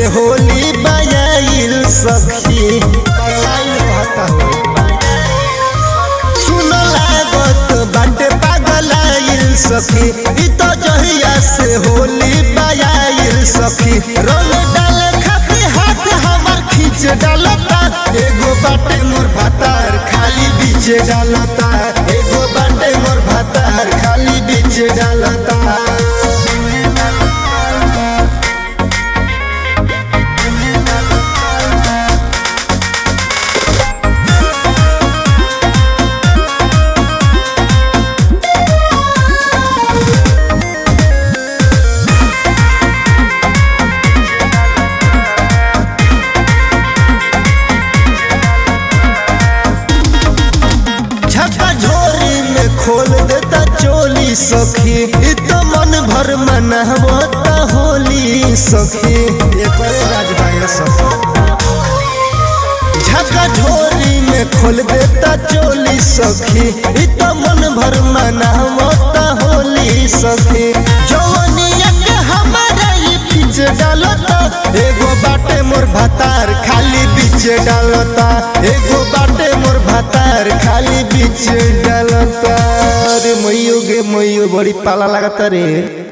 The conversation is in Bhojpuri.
से होली बजाइल सखी पगलाइल रहता हो सुन लागत बाटे पागलाइल सखी ई तो जहिया से होली बजाइल सखी रंग डाल खाते हाथ हमर खींच डालता एगो बाटे मोर भातार खाली बीच डालता एगो बाटे मोर भातार खाली बीच डालता झका झोरी में खोल देता चोली सखी ई तो मन भर मनावता होली सखी ये परे राजभाई सखी झका झोरी में खोल देता चोली सखी ई तो मन भर मनावता होली सखी जवनिया के हमारा ई बीच डालता एगो बाटे मोर भातार खाली बीच डालता एगो बाटे मोर भातार खाली बीच डालता रे मैयो गे मैयो बड़ी पाला लागता रे